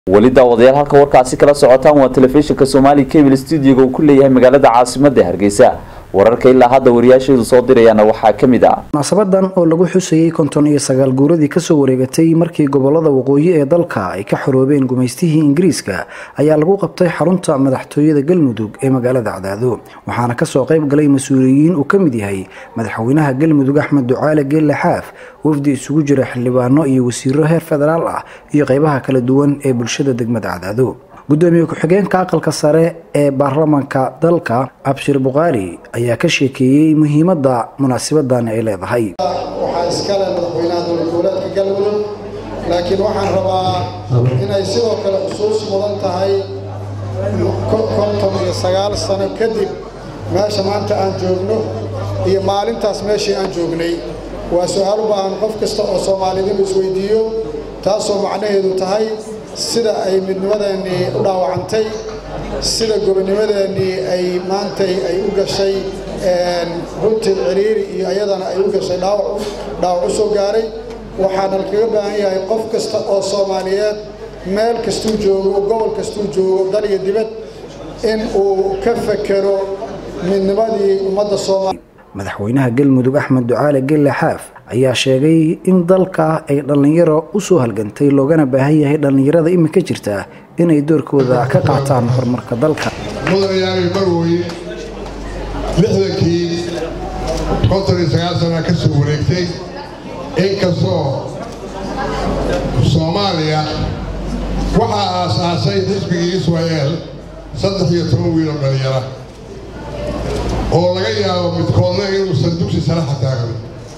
weli daawadayaal halka warkaasi kala socotaan waa telefishinka soomaali cable stuudiyoga uu ku leeyahay magaalada caasimada hargeysa wararka ilaa hadda wariyaasheedu soo dirayaana waxaa ka mid ah munaasabadan oo lagu xusayey konton iyo sagaal guuradii kasoo wareegatay markii gobolada waqooyi ee dalka ay ka xoroobeen gumaystihii ingiriiska ayaa lagu qabtay xarunta madaxtooyada galmudug ee magaalada cadaado waxaana kasoo qayb galay mas-uuliyiin uu ka mid yahay madaxweynaha galmudug axmed ducaale geelle xaaf wafdi isugu jira xildhibaano iyo wasiiro heer federaal ah iyo qeybaha kala duwan ee bulshada degmada cadaado gudoomiye ku-xigeenka aqalka sare ee baarlamaanka dalka abshir bukhaari ayaa ka sheekeeyey muhiimadda munaasabadan ay leedahay waxaa iskale madaxweynaha dowlad goboleedka galmudug laakiin waxaan rabaa inay sidoo kale xusuus mudan tahay konton iyo sagaal sano kadib meesha maanta aan joogno iyo maalintaas meeshii aan joognay waa su-aal u baahan qof kasta oo soomaalidinu isweydiiyo taasoo macnaheedu tahay sida ay midnimadeennii u dhaawacantay sida gobonimadeennii ay maantay ay u gashay runtii ciriiri iyo ayadana ay u gashay dhaawac dhaawac u soo gaaray waxaana kaga baahan yahay qof kasta oo soomaaliyeed meel kastuu joogo gobol kastuu joogo dal iyo dibad in uu ka fekero midnimadii ummadda soomaaliya madaxweynaha galmudug axmed ducaale gelle xaaf ayaa sheegay in dalka ay dhallinyaro u soo halgantay loogana baahan yahay dhallinyarada iminka jirta inay doorkooda ka qaataan horumarka dalka mudanayaanay marweye lixdankii konton iyo sagaal sanaa ka soo wareegtay inkastoo soomaaliya waxaa aasaasay xisbigii israa'eel saddex iyo toban wiiloo dhallinyara oo laga yaabo midkoodna inuusan dugsi sare xataagan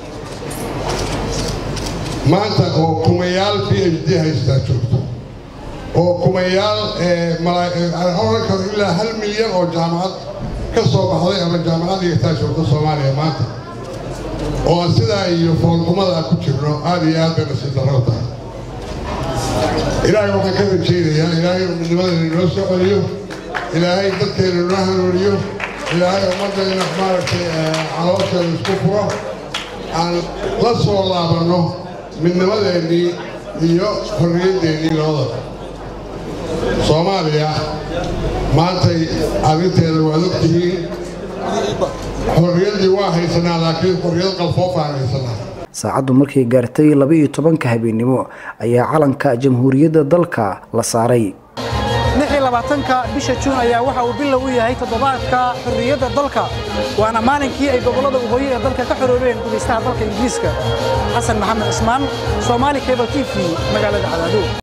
maanta oo kumayaal b h d haystaa joogto oo kumayaal oran karo ilaa hal milyan oo jaamacad ka soo baxday ama jaamacad dhigtaa joogto soomaaliya maanta oo aan sidaa iyo foolxumada ku jirno aada iyo aad bay nasiib darro tahay ilaahay waxaan ka rajaynayaa ilaahay inuu midnimadayna inoo soo celiyo ilaahay dadkayna inoo hanuuniyo ilaahay ummaddayna maaragtay caloosheeda isku furo aan la soo laabanno midnimadeennii iyo xorriyaddeenii labadaba soomaaliya maantay arrinteeda waad og tihiin xorriyaddii waa haysanaa laakiin xorriyad qalfoof aan haysanaa saacaddu markay gaartay laba-iyo tobanka habeennimo ayaa calanka jamhuuriyadda dalka la saaray ka bisha juun ayaa waxa uu bilow u yahay toddobaadka xorriyadda dalka waana maalinkii ay gobollada waqooyi ee dalka ka xoroobeen gudaystaha dalka ingiriiska xasan maxamed cismaan soomaali cable t v magaalada cadaado